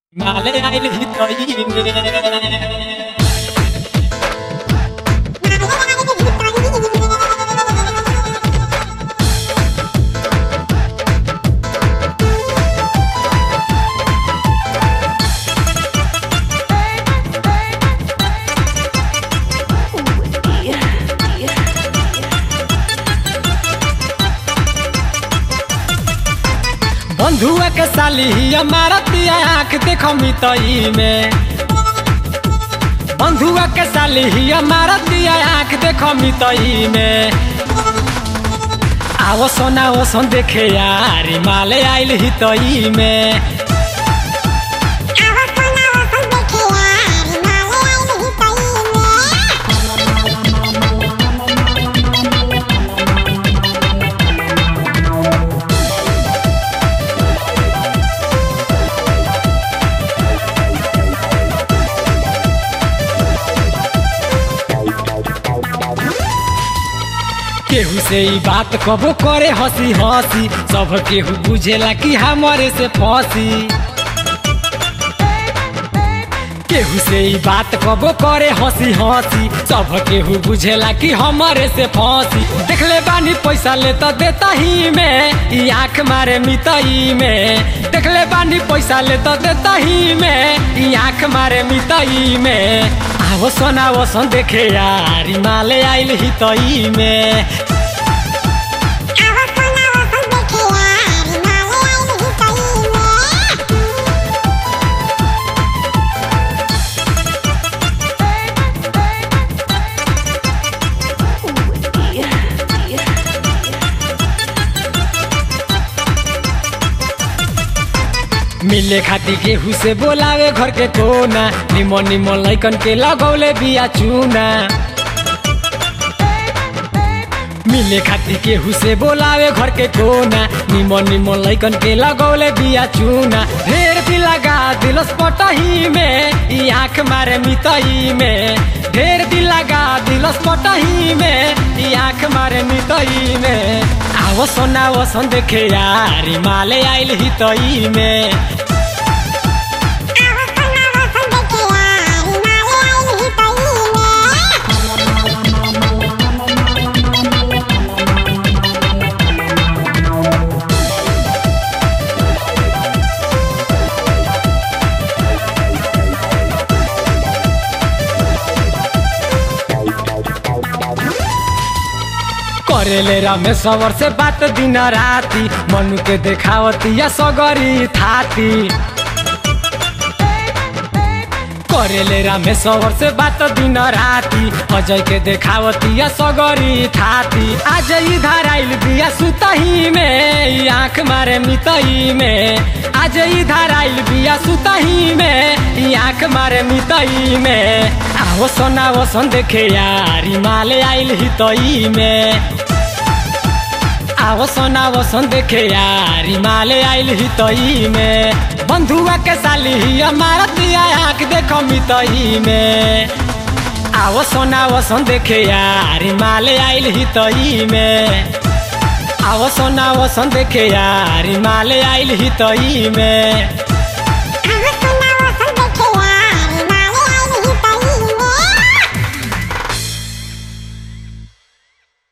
Male aile hitoyine बंधुआ के साली हमारा तिया आँख देखो मितई में बंधुआ के साली हमारा तिया आँख देखो मितई में आवो सोना वो सोन देखे यार माले आइल हितई में केहू से ई बात कबो करे हंसी हंसी सब केहू बुझेला कि हमारे से फंसी केहू से ई बात कबो करे हंसी हंसी सब केहू बुझेला कि हमारे से फंसी देखले बानी पैसा ले तो देता ही में ई आँख मारे मितई में देखले बानी पैसा ले तो देता ही में ई आँख मारे मितई में आवो सोना वो सोन देखे यार ई माले आइल हितई में मिले खाती केहू से बोलावे घर के कोना निमन निमन लैकन के लगौले बिया चूना मिले खाती केहू से बोलावे घर के कोना निमन निमन लैकन के लगौले बिया चूना ढेर भी लगा दिलस पटही में ई आँख मारे मितई में ढेर भी लगा दिलस पटही में ई आँख मारे मितई में आवो सोना वो सोन देखे यार ई माले आइल हितई में करेले रमेश्वर से बात दिन राती मनु के देखावती या सगरी थाती करेले रामेश्वर से बात दिन राती अजय के देखावती या सगरी थाती आज इधर आइल बिया सुतही में ई आँख मारे मितई में आज इधर आइल बिया सुतही में ई आँख मारे मितई में आवो सोना वो सोन देखे यार ई माले आइल हितई में आवो सोना वो सोन देखे यार ई माले आइल हितई में बंधुआ के साली ही हमारा तिया आँख देखो मितई में आवो सोना वो सोन देखे यार ई माले आइल हितई में आवो सोना वो सोन देखे यार ई माले आइल हितई में